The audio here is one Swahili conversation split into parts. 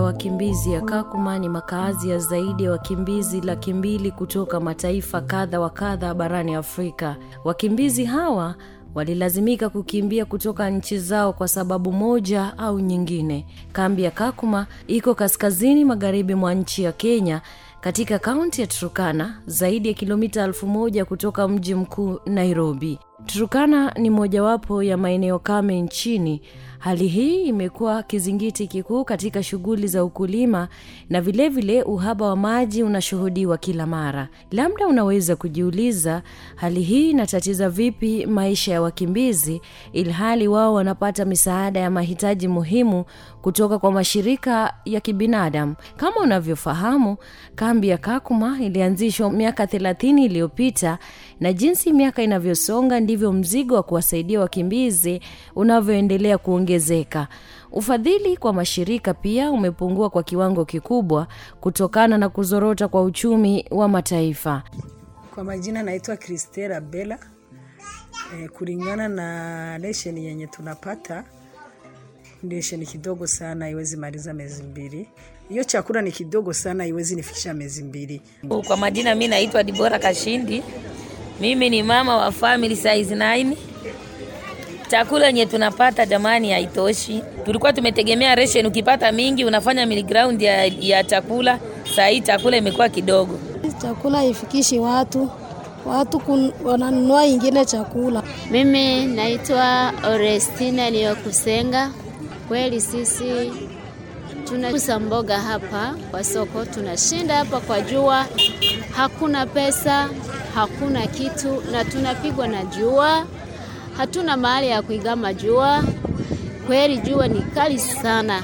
wakimbizi ya Kakuma ni makaazi ya zaidi ya wakimbizi laki mbili kutoka mataifa kadha wa kadha barani Afrika. Wakimbizi hawa walilazimika kukimbia kutoka nchi zao kwa sababu moja au nyingine. Kambi ya Kakuma iko kaskazini magharibi mwa nchi ya Kenya katika kaunti ya Turukana, zaidi ya kilomita elfu moja kutoka mji mkuu Nairobi. Turukana ni mojawapo ya maeneo kame nchini. Hali hii imekuwa kizingiti kikuu katika shughuli za ukulima na vilevile vile uhaba wa maji unashuhudiwa kila mara. Labda unaweza kujiuliza, hali hii inatatiza vipi maisha ya wakimbizi ilhali wao wanapata misaada ya mahitaji muhimu kutoka kwa mashirika ya kibinadamu. Kama unavyofahamu, kambi ya Kakuma ilianzishwa miaka thelathini iliyopita na jinsi miaka inavyosonga ndivyo mzigo wa kuwasaidia wakimbizi unavyoendelea kuongezeka. Ufadhili kwa mashirika pia umepungua kwa kiwango kikubwa kutokana na kuzorota kwa uchumi wa mataifa. Kwa majina naitwa Kristela Bela. E, kulingana na lesheni yenye tunapata lesheni kidogo sana, haiwezi maliza miezi mbili. Hiyo chakula ni kidogo sana, haiwezi nifikisha miezi mbili. Kwa majina mi naitwa Dibora Kashindi. Mimi ni mama wa family size 9. Chakula yenye tunapata jamani, haitoshi. Tulikuwa tumetegemea ration, ukipata mingi unafanya miliground ya, ya chakula. Saa hii chakula imekuwa kidogo. Chakula haifikishi watu, watu wananunua ingine chakula. Mimi naitwa Orestina Liyokusenga. Kweli sisi tunauza mboga hapa kwa soko, tunashinda hapa kwa jua, hakuna pesa, hakuna kitu, na tunapigwa na jua, hatuna mahali ya kuigama jua. Kweli jua ni kali sana.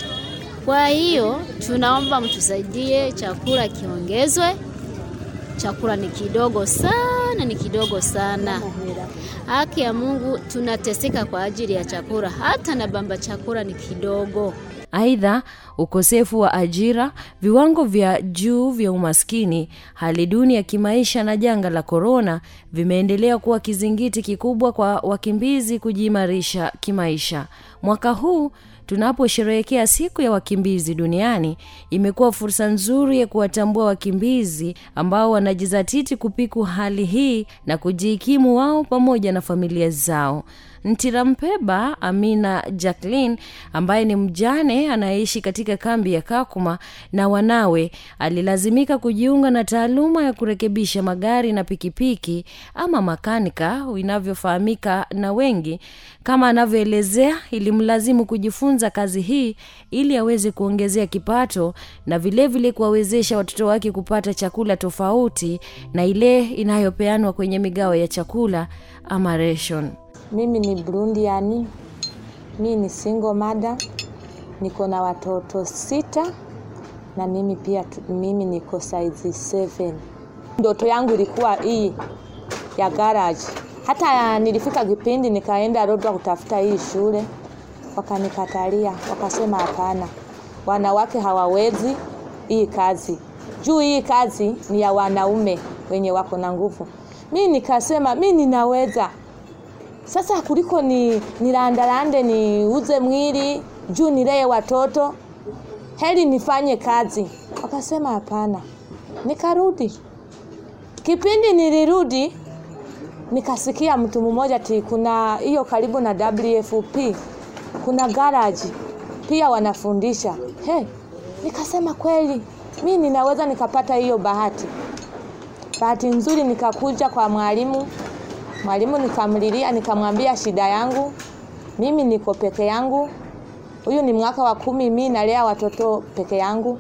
Kwa hiyo tunaomba mtusaidie, chakula kiongezwe. Chakula ni kidogo sana, ni kidogo sana. Haki ya Mungu, tunateseka kwa ajili ya chakula, hata na bamba chakula ni kidogo. Aidha, ukosefu wa ajira, viwango vya juu vya umaskini, hali duni ya kimaisha na janga la korona vimeendelea kuwa kizingiti kikubwa kwa wakimbizi kujiimarisha kimaisha. Mwaka huu tunaposherehekea siku ya wakimbizi duniani, imekuwa fursa nzuri ya kuwatambua wakimbizi ambao wanajizatiti kupiku hali hii na kujihikimu wao pamoja na familia zao. Ntirampeba Amina Jacqueline ambaye ni mjane anayeishi katika kambi ya Kakuma na wanawe alilazimika kujiunga na taaluma ya kurekebisha magari na pikipiki ama makanika inavyofahamika na wengi. Kama anavyoelezea, ilimlazimu kujifunza kazi hii ili aweze kuongezea kipato na vilevile kuwawezesha watoto wake kupata chakula tofauti na ile inayopeanwa kwenye migao ya chakula ama ration. Mimi ni Burundiani, mi ni single mother, niko na watoto sita na mimi pia mimi niko size 7. Ndoto yangu ilikuwa hii ya garage. Hata nilifika kipindi nikaenda Lodwar kutafuta hii shule, wakanikatalia, wakasema hapana, wanawake hawawezi hii kazi, juu hii kazi ni ya wanaume wenye wako na nguvu. Mi nikasema mi ninaweza sasa kuliko ni nilandalande niuze mwili juu nilee watoto, heri nifanye kazi. Wakasema hapana, nikarudi. Kipindi nilirudi, nikasikia mtu mmoja ti kuna hiyo karibu na WFP kuna garaji pia wanafundisha. He, nikasema kweli mi ninaweza nikapata hiyo bahati. Bahati nzuri nikakuja kwa mwalimu Mwalimu nikamlilia, nikamwambia shida yangu, mimi niko peke yangu, huyu ni mwaka wa kumi, mi nalea watoto peke yangu,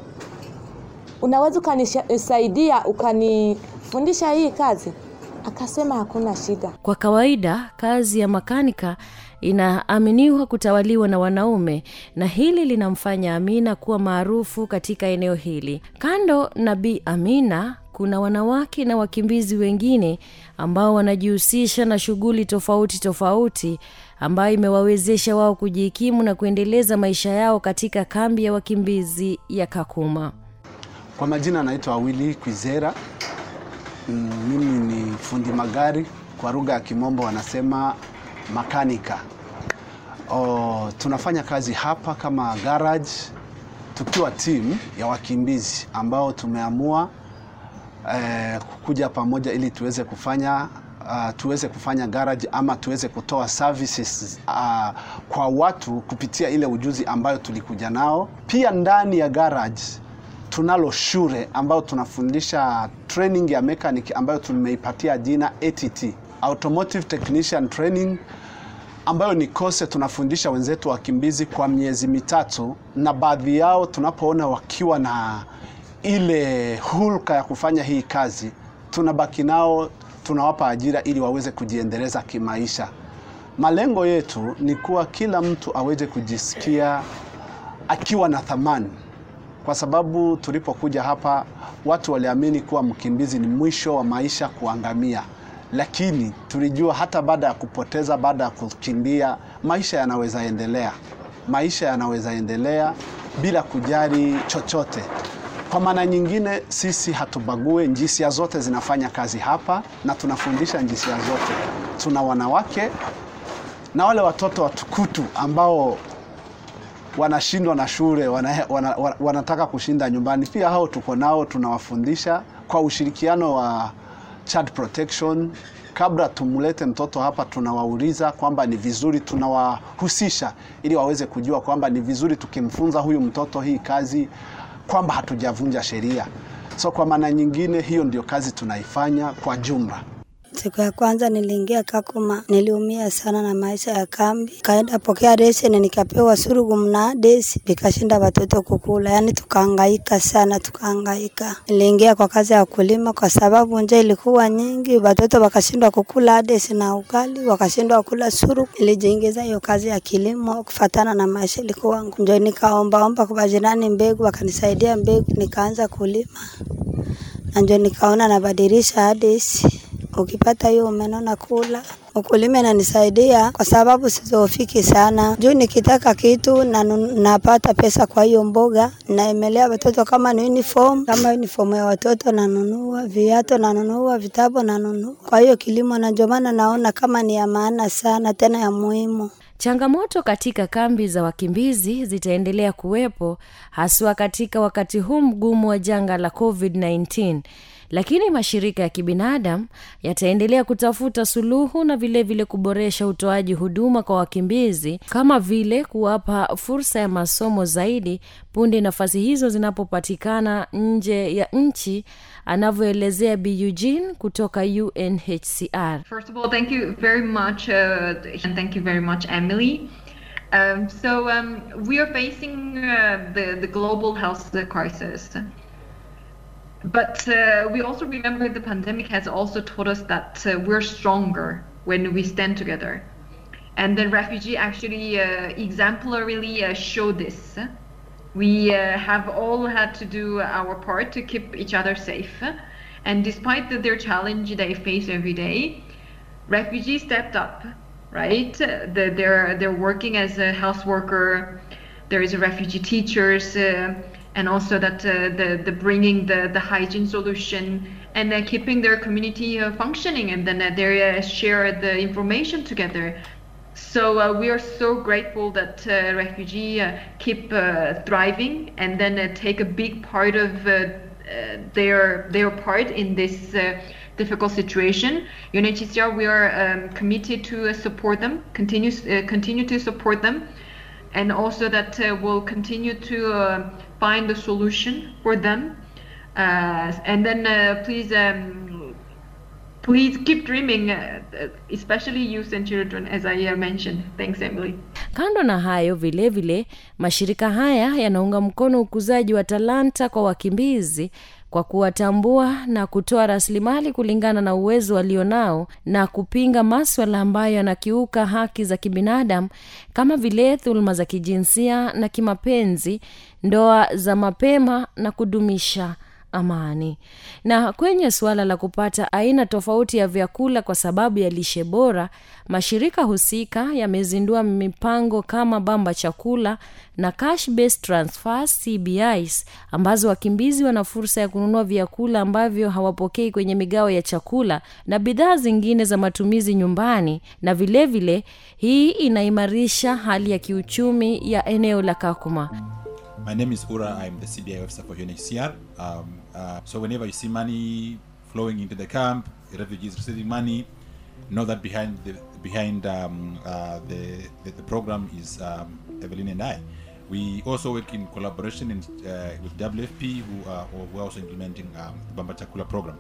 unaweza ukanisaidia ukanifundisha hii kazi? Akasema hakuna shida. Kwa kawaida kazi ya makanika inaaminiwa kutawaliwa na wanaume na hili linamfanya Amina kuwa maarufu katika eneo hili. Kando na Bi Amina, kuna wanawake na wakimbizi wengine ambao wanajihusisha na shughuli tofauti tofauti ambayo imewawezesha wao kujihikimu na kuendeleza maisha yao katika kambi ya wakimbizi ya Kakuma. Kwa majina anaitwa Willy Kwizera. Mm, Mimi ni fundi magari, kwa lugha ya Kimombo wanasema makanika. Oh, tunafanya kazi hapa kama garage tukiwa timu ya wakimbizi ambao tumeamua eh, kuja pamoja ili tuweze kufanya uh, tuweze kufanya garage ama tuweze kutoa services uh, kwa watu kupitia ile ujuzi ambayo tulikuja nao. Pia ndani ya garage tunalo shule ambayo tunafundisha training ya mechanic ambayo tumeipatia jina ATT, Automotive Technician Training ambayo ni kose tunafundisha wenzetu wakimbizi kwa miezi mitatu, na baadhi yao tunapoona wakiwa na ile hulka ya kufanya hii kazi, tunabaki nao, tunawapa ajira ili waweze kujiendeleza kimaisha. Malengo yetu ni kuwa kila mtu aweze kujisikia akiwa na thamani, kwa sababu tulipokuja hapa watu waliamini kuwa mkimbizi ni mwisho wa maisha, kuangamia lakini tulijua hata baada ya kupoteza, baada ya kukimbia, maisha yanaweza endelea, maisha yanaweza endelea bila kujali chochote. Kwa maana nyingine, sisi hatubague, njisia zote zinafanya kazi hapa na tunafundisha njisia zote. Tuna wanawake na wale watoto watukutu ambao wanashindwa na shule wana, wana, wana, wanataka kushinda nyumbani, pia hao tuko nao, tunawafundisha kwa ushirikiano wa child protection. Kabla tumlete mtoto hapa, tunawauliza kwamba ni vizuri, tunawahusisha ili waweze kujua kwamba ni vizuri tukimfunza huyu mtoto hii kazi, kwamba hatujavunja sheria. So kwa maana nyingine, hiyo ndio kazi tunaifanya kwa jumla. Siku ya kwanza niliingia Kakuma, niliumia sana na maisha ya kambi. Kaenda pokea ration, nikapewa surugu na desi, vikashinda watoto kukula. Yani tukahangaika sana, tukahangaika. Niliingia kwa kazi ya kulima kwa sababu njaa ilikuwa nyingi, watoto wakashindwa kukula desi na ugali, wakashindwa kula surugu. Nilijiingiza hiyo kazi ya kilimo kufatana na maisha ilikuwa ngumu. Ndio nikaombaomba kwa jirani mbegu, wakanisaidia mbegu, nikaanza kulima na ndio nikaona nabadilisha hadisi ukipata hiyo umenona kula. Ukulima inanisaidia kwa sababu sizofiki sana juu nikitaka kitu na napata pesa kwa hiyo mboga, naemelea watoto kama ni uniform, kama uniform ya watoto nanunua, viatu nanunua, vitabu nanunua. Kwa hiyo kilimo, na ndio maana naona kama ni ya maana sana tena ya muhimu. changamoto katika kambi za wakimbizi zitaendelea kuwepo haswa katika wakati huu mgumu wa janga la covid-19 lakini mashirika ya kibinadamu yataendelea kutafuta suluhu na vilevile vile kuboresha utoaji huduma kwa wakimbizi kama vile kuwapa fursa ya masomo zaidi punde nafasi hizo zinapopatikana nje ya nchi anavyoelezea b eugene kutoka unhcr First of all, thank you very much, uh, and thank you very much, Emily. Um, so um, we are facing uh, the the global health crisis, but uh, we also remember the pandemic has also taught us that uh, we're stronger when we stand together, and the refugee actually uh, exemplarily uh, show this. We uh, have all had to do our part to keep each other safe, and despite the, their challenge they face every day, refugees stepped up. Right, the, they're they're working as a health worker. There is a refugee teachers, uh, and also that uh, the the bringing the the hygiene solution and uh, keeping their community uh, functioning, and then uh, they uh, share the information together. So uh, we are so grateful that uh, refugee uh, keep uh, thriving and then uh, take a big part of uh, uh, their their part in this uh, difficult situation. UNHCR we are um, committed to uh, support them, continue uh, continue to support them, and also that uh, we'll continue to uh, find a solution for them. Uh, and then uh, please. Um, Please keep dreaming, uh, especially youth and children, as I uh, mentioned. Thanks, Emily. kando na hayo vilevile vile, mashirika haya yanaunga mkono ukuzaji wa talanta kwa wakimbizi kwa kuwatambua na kutoa rasilimali kulingana na uwezo walionao na kupinga maswala ambayo yanakiuka haki za kibinadamu kama vile dhuluma za kijinsia na kimapenzi ndoa za mapema na kudumisha amani na kwenye suala la kupata aina tofauti ya vyakula kwa sababu ya lishe bora mashirika husika yamezindua mipango kama bamba chakula na cash based transfers cbis ambazo wakimbizi wana fursa ya kununua vyakula ambavyo hawapokei kwenye migao ya chakula na bidhaa zingine za matumizi nyumbani na vilevile vile, hii inaimarisha hali ya kiuchumi ya eneo la kakuma My name is Ura. I'm the CBI officer for UNHCR. Um, uh, so whenever you see money flowing into the camp, refugees receiving money, know that behind the behind um, uh, the, the the program is um, Evelyn and I. We also work in collaboration in, uh, with WFP, who are who are also implementing um, the Bamba Chakula program.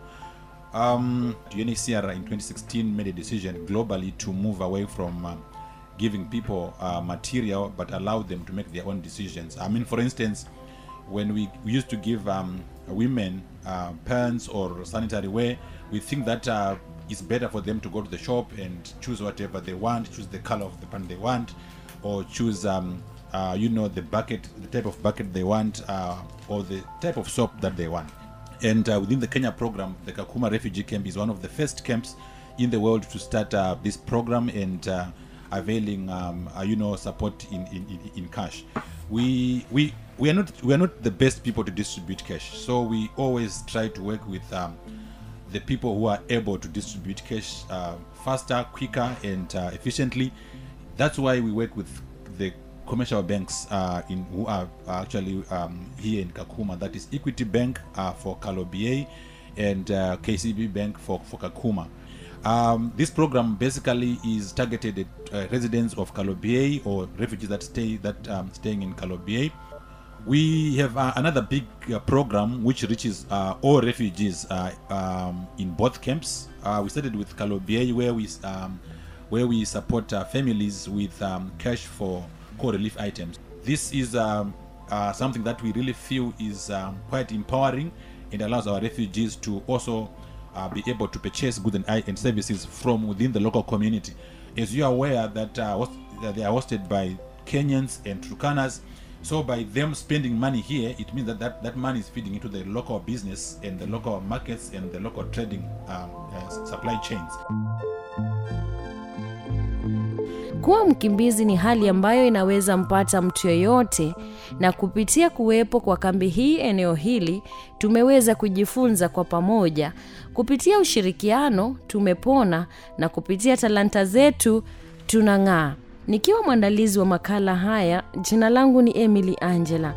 Um, UNHCR in 2016 made a decision globally to move away from um, giving people uh, material but allow them to make their own decisions. I mean, for instance, when we, we used to give um, women uh, pants or sanitary wear, we think that uh, it's better for them to go to the shop and choose whatever they want, choose the color of the pant they want, or choose, um, uh, you know, the bucket, the type of bucket they want, uh, or the type of soap that they want. And uh, within the Kenya program, the Kakuma refugee camp is one of the first camps in the world to start uh, this program and uh, availing, um, uh, you know, support in, in, in, in cash. We we we are not we are not the best people to distribute cash, so we always try to work with um, the people who are able to distribute cash uh, faster, quicker, and uh, efficiently. That's why we work with the commercial banks uh, in who are actually um, here in Kakuma. That is Equity Bank uh, for Kalobie and uh, KCB Bank for, for Kakuma. Um, this program basically is targeted at uh, residents of Kalobie or refugees that stay that um, staying in Kalobie. We have uh, another big uh, program which reaches uh, all refugees uh, um, in both camps. Uh, we started with Kalobie where we um, where we support uh, families with um, cash for core relief items. This is um, uh, something that we really feel is um, quite empowering and allows our refugees to also uh, be able to purchase goods and, i- and services from within the local community. As you are aware that, uh, host- that they are hosted by Kenyans and Turkanas, so by them spending money here, it means that, that that money is feeding into the local business and the local markets and the local trading um, uh, supply chains. Kuwa mkimbizi ni hali ambayo inaweza mpata mtu yeyote, na kupitia kuwepo kwa kambi hii eneo hili tumeweza kujifunza kwa pamoja. Kupitia ushirikiano tumepona, na kupitia talanta zetu tunang'aa. Nikiwa mwandalizi wa makala haya, jina langu ni Emily Angela.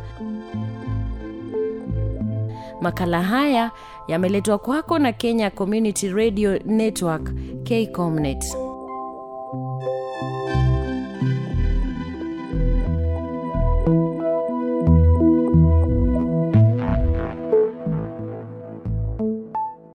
Makala haya yameletwa kwako na Kenya Community Radio Network, KCOMNET.